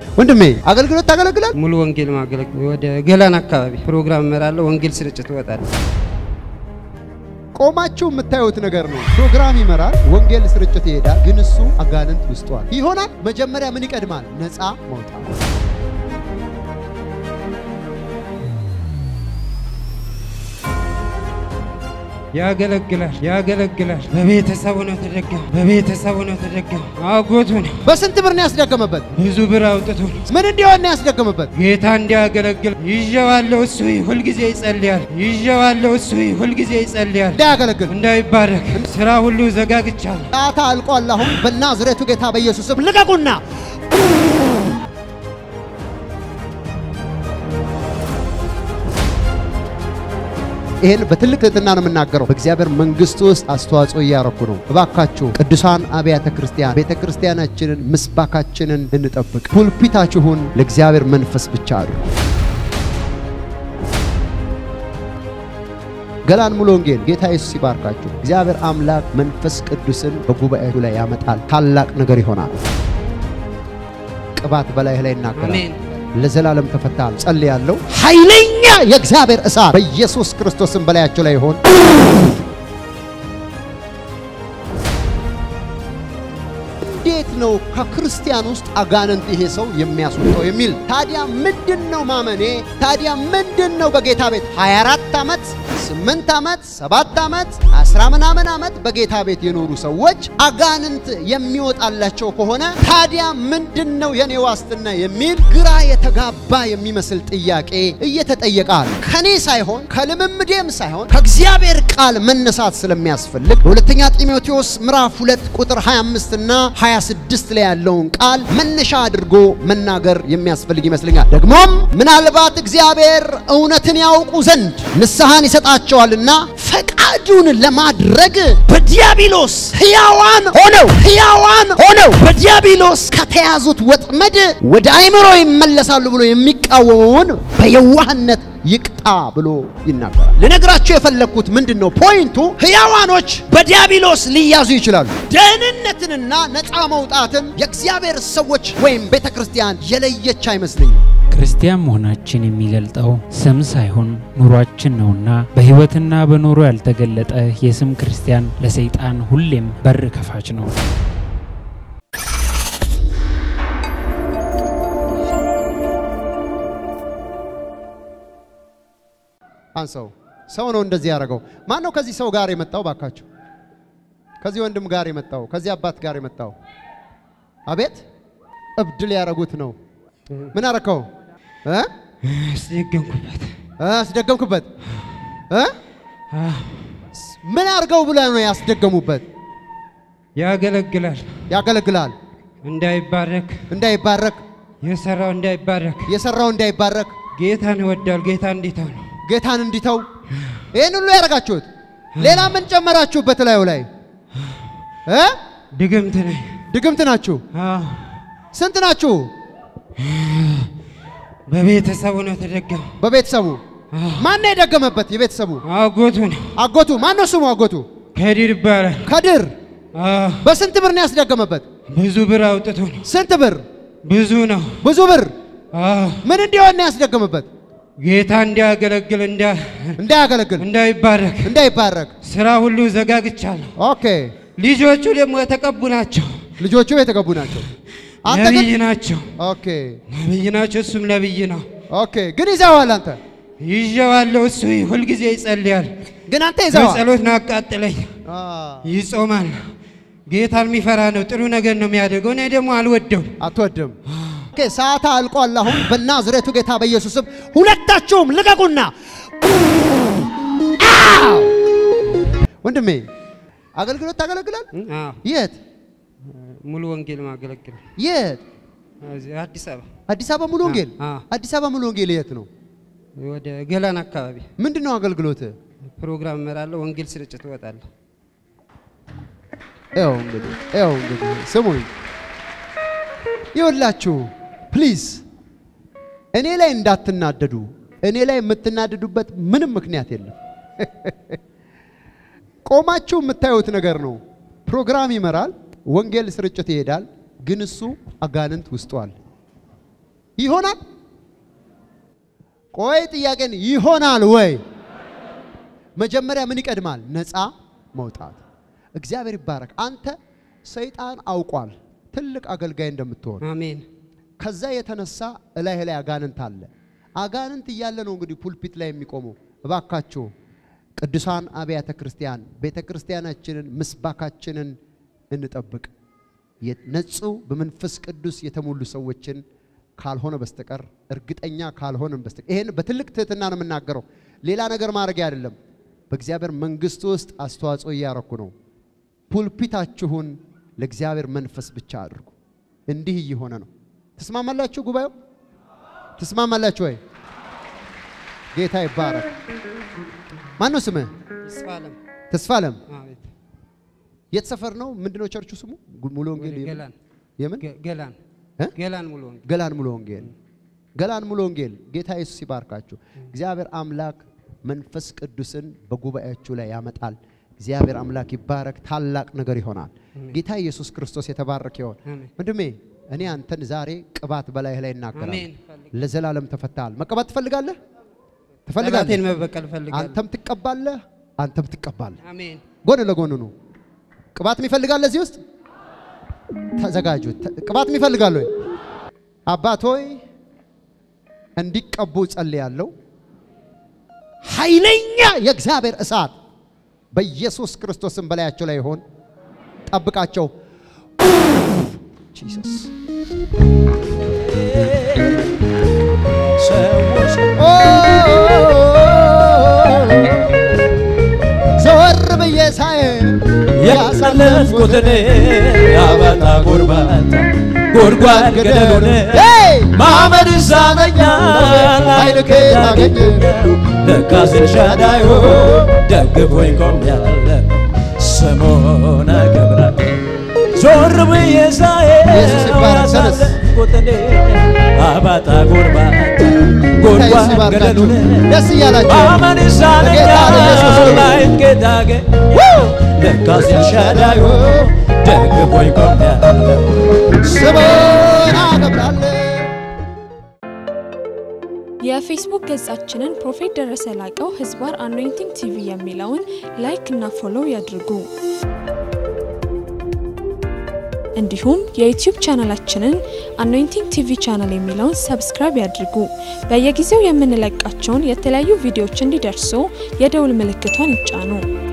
ወንድሜ አገልግሎት ታገለግላል? ሙሉ ወንጌል ማገለግል ወደ ገላን አካባቢ ፕሮግራም እመራለሁ። ወንጌል ስርጭት እወጣለሁ። ቆማችሁ የምታዩት ነገር ነው። ፕሮግራም ይመራል፣ ወንጌል ስርጭት ይሄዳል፣ ግን እሱ አጋንንት ውስጧል ይሆናል። መጀመሪያ ምን ይቀድማል? ነፃ መውጣት። ያገለግላል ያገለግላል። በቤተሰቡ ነው ተደገመ። በቤተሰቡ ነው ተደገመ። አጎቱ ነው በስንት ብር ነው ያስደገመበት? ብዙ ብር አውጥቶ ነው ምን እንዲሆን ነው ያስደገመበት? ጌታ እንዲያገለግል ይዤዋለሁ። እሱ ሁልጊዜ ይጸልያል። ይዤዋለሁ። እሱ ሁልጊዜ ይጸልያል። እንዳያገለግል እንዳይባረክ ስራ ሁሉ ዘጋግቻለሁ። ጣታ አልቋል። አሁን በናዝሬቱ ጌታ በኢየሱስ ስም ልቀቁና ይህን በትልቅ ትህትና ነው የምናገረው። በእግዚአብሔር መንግስት ውስጥ አስተዋጽኦ እያረኩ ነው። እባካችሁ ቅዱሳን አብያተ ክርስቲያን ቤተ ክርስቲያናችንን ምስባካችንን እንጠብቅ። ፑልፒታችሁን ለእግዚአብሔር መንፈስ ብቻ አሉ። ገላን ሙሉ ወንጌል ጌታ ኢየሱስ ይባርካችሁ። እግዚአብሔር አምላክ መንፈስ ቅዱስን በጉባኤቱ ላይ ያመጣል። ታላቅ ነገር ይሆናል። ቅባት በላይህ ላይ ይናገራል። አሜን። ለዘላለም ተፈታል። ጸልያለሁ። ኃይለኛ የእግዚአብሔር እሳት በኢየሱስ ክርስቶስም በላያቸው ላይ ይሆን። እንዴት ነው ከክርስቲያን ውስጥ አጋንንት ይሄ ሰው የሚያስወጣው የሚል ታዲያ ምንድን ነው ማመኔ? ታዲያ ምንድን ነው በጌታ ቤት 24 ዓመት 8 ዓመት 7 ዓመት 10 ምናምን ዓመት በጌታ ቤት የኖሩ ሰዎች አጋንንት የሚወጣላቸው ከሆነ ታዲያ ምንድን ነው የኔ ዋስትና የሚል ግራ የተጋባ የሚመስል ጥያቄ እየተጠየቃል። ከኔ ሳይሆን ከልምምዴም ሳይሆን ከእግዚአብሔር ቃል መነሳት ስለሚያስፈልግ በሁለተኛ ጢሞቴዎስ ምዕራፍ 2 ቁጥር 25 እና 26 ላይ ያለውን ቃል መነሻ አድርጎ መናገር የሚያስፈልግ ይመስለኛል። ደግሞም ምናልባት እግዚአብሔር እውነትን ያውቁ ዘንድ ንስሐን ይሰጣቸዋልና ፈቃዱን ለማድረግ በዲያብሎስ ሕያዋን ሆነው ሕያዋን ሆነው በዲያብሎስ ከተያዙት ወጥመድ ወደ አእምሮ ይመለሳሉ ብሎ የሚቃወመውን በየዋህነት ይቅጣ ብሎ ይናገራል። ልነግራችሁ የፈለግኩት ምንድን ነው? ፖይንቱ ሕያዋኖች በዲያብሎስ ሊያዙ ይችላሉ። ደህንነትንና ነፃ መውጣትን የእግዚአብሔር ሰዎች ወይም ቤተ ክርስቲያን የለየች አይመስለኝም። ክርስቲያን መሆናችን የሚገልጠው ስም ሳይሆን ኑሯችን ነውና በሕይወትና በኑሮ ያልተገለጠ የስም ክርስቲያን ለሰይጣን ሁሌም በር ከፋች ነው። አንሰው ሰው ነው እንደዚህ ያደረገው። ማን ነው ከዚህ ሰው ጋር የመጣው? ባካችሁ ከዚህ ወንድም ጋር የመጣው ከዚህ አባት ጋር የመጣው አቤት እብድ ሊያረጉት ነው። ምን አረከው? እ አስደገምኩበት። አስደገምክበት? እ አዎ፣ ምን አርገው ብለህ ነው ያስደገሙበት? ያገለግላል። ያገለግላል እንዳይባረክ እንዳይባረክ የሰራው እንዳይባረክ የሰራው እንዳይባረክ ጌታን ይወዳል። ጌታ እንዲተው ነው። ጌታን እንዲተው ይህን ሁሉ ያደረጋችሁት። ሌላ ምን ጨመራችሁበት ላዩ ላይ እ ድግምት ነኝ። ድግምት ናችሁ። አዎ፣ ስንት ናችሁ? በቤተሰቡ ነው ተደገመ። በቤተሰቡ ማን ነው የደገመበት? የቤተሰቡ አጎቱ ነው። አጎቱ ማን ነው ስሙ? አጎቱ ከዲር ይባላል። ከድር አዎ፣ በስንት ብር ነው ያስደገመበት? ብዙ ብር አውጥቶ ነው። ስንት ብር? ብዙ ነው። ብዙ ብር። አዎ፣ ምን እንዲሆን ነው ያስደገመበት? ጌታ እንዲያገለግል እንዳ- እንዳያገለግል እንዳይባረክ እንዳይባረክ። ስራ ሁሉ ዘጋግቻለሁ። ኦኬ ልጆቹ ደግሞ የተቀቡ ናቸው። ልጆቹ የተገቡ ናቸው። አንተ ግን ነቢይ ናቸው። ኦኬ ነቢይ ናቸው። እሱም ነቢይ ነው። ኦኬ ግን ይዘዋል። አንተ ይዤዋለሁ። እሱ ሁልጊዜ ይጸልያል። ግን አንተ ይዘዋል። በጸሎት ነው አቃጥለኝ። አ ይጾማል። ጌታን የሚፈራ ነው። ጥሩ ነገር ነው የሚያደርገው። እኔ ደግሞ አልወደው። አትወድም። ኦኬ ሰዓት አልቋል። አሁን በናዝሬቱ ጌታ በኢየሱስ ስም ሁለታችሁም ልቀቁና አው! ወንድሜ አገልግሎት ታገለግላል? አዎ፣ የት ሙሉ ወንጌል ማገለግል የት? እዚህ አዲስ አበባ አዲስ አበባ ሙሉ ወንጌል። አ- አ። አዲስ አበባ ሙሉ ወንጌል የት ነው? ወደ ገላን አካባቢ ምንድን ነው አገልግሎት? ፕሮግራም እመራለሁ። ወንጌል ስርጭት እወጣለሁ። ያው እንግዲህ ያው እንግዲህ ስሙኝ፣ ይኸውላችሁ ፕሊዝ እኔ ላይ እንዳትናደዱ። እኔ ላይ የምትናደዱበት ምንም ምክንያት የለም። ቆማችሁ የምታዩት ነገር ነው። ፕሮግራም ይመራል፣ ወንጌል ስርጭት ይሄዳል፣ ግን እሱ አጋንንት ውስጡ አለ። ይሆናል? ቆይ ጥያቄን ይሆናል ወይ? መጀመሪያ ምን ይቀድማል? ነፃ መውጣት። እግዚአብሔር ይባረክ። አንተ ሰይጣን አውቋል ትልቅ አገልጋይ እንደምትሆን። አሜን ከዛ የተነሳ እላይህ ላይ አጋንንት አለ። አጋንንት እያለ ነው እንግዲህ ፑልፒት ላይ የሚቆመው። እባካችሁ ቅዱሳን አብያተ ክርስቲያን ቤተ ክርስቲያናችንን ምስባካችንን እንጠብቅ። የነጹ በመንፈስ ቅዱስ የተሞሉ ሰዎችን ካልሆነ በስተቀር እርግጠኛ ካልሆነን በስተቀር ይሄን በትልቅ ትህትና ነው የምናገረው። ሌላ ነገር ማድረግ አይደለም። በእግዚአብሔር መንግስት ውስጥ አስተዋጽኦ እያረኩ ነው። ፑልፒታችሁን ለእግዚአብሔር መንፈስ ብቻ አድርጉ። እንዲህ እየሆነ ነው። ትስማማላችሁ? ጉባኤው ትስማማላችሁ ወይ? ጌታ ይባረክ። ማን ነው ስምህ? ይስፋለም ተስፋ አለም። አቤት የት ሰፈር ነው? ምንድነው ቸርቹ ስሙ? ጉ- ሙሉ ወንጌል ወደ የምን? ገላን የምን ገ- ገላን እ? ገላን ሙሉ ወንጌል ገላን ሙሉ ወንጌል ገላን ሙሉ ወንጌል። ጌታ ኢየሱስ ይባርካችሁ። እግዚአብሔር አምላክ መንፈስ ቅዱስን በጉባኤያችሁ ላይ ያመጣል። እግዚአብሔር አምላክ ይባረክ። ታላቅ ነገር ይሆናል። ጌታ ኢየሱስ ክርስቶስ የተባረከ ይሆን። አሜን። ወንድሜ እኔ አንተን ዛሬ ቅባት በላይህ ላይ እናገራለሁ። አሜን። ፈልግ- ለዘላለም ተፈታሃል። መቀባት ትፈልጋለህ? ጠላቴን ትፈልጋለህ? መበቀል እፈልጋለሁ። አንተም ትቀባለህ፣ አንተም ትቀባለህ። አሜን ጎን ለጎን ነው። ቅባት የሚፈልጋል እዚህ ውስጥ ተዘጋጁ። ተ- ቅባት የሚፈልጋል ወይ? አባት ሆይ እንዲቀቡ ጸልያለሁ። ኃይለኛ የእግዚአብሔር እሳት በኢየሱስ ክርስቶስም በላያቸው ላይ ይሆን። ጠብቃቸው። ጂሰስ ዘወር ብዬ ሳይ ያሳለፍኩትን ያበጣ ጎርባታ ጎድጓድ ገደሉን ሄይ! ማመን ይሳነኛል ኃይል ከየት አገኘ? ለካስ ኤልሻዳዩ ደግፎኝ ቆሜያለሁ ስሙን አከብራለሁ ዞር ብዬ ኢየሱስ ሳየው ይባረክ። ተነስ። ያሳለፍኩትን አባጣ ጎርባታ ጌታ ኢየሱስ ጎድጓድ ይባርካችሁ። ገደሉን ደስ እያላችሁ ማመን በጌታ በኢየሱስ ይሳነኛል ስም። ላይን ጌታ ገ ለካስ ኤልሻዳዩ ደግፎኝ ቆሜያለሁ ስሙን አከብራለሁ። የፌስቡክ ገጻችንን ፕሮፌት ደረሰ ላቀው ህዝባር አኖይንቲንግ ቲቪ የሚለውን ላይክ እና ፎሎው ያድርጉ። እንዲሁም የዩቲዩብ ቻናላችንን አኖይንቲንግ ቲቪ ቻናል የሚለውን ሰብስክራይብ ያድርጉ። በየጊዜው የምንለቃቸውን የተለያዩ ቪዲዮዎች እንዲደርሱ የደውል ምልክቷን ይጫኑ።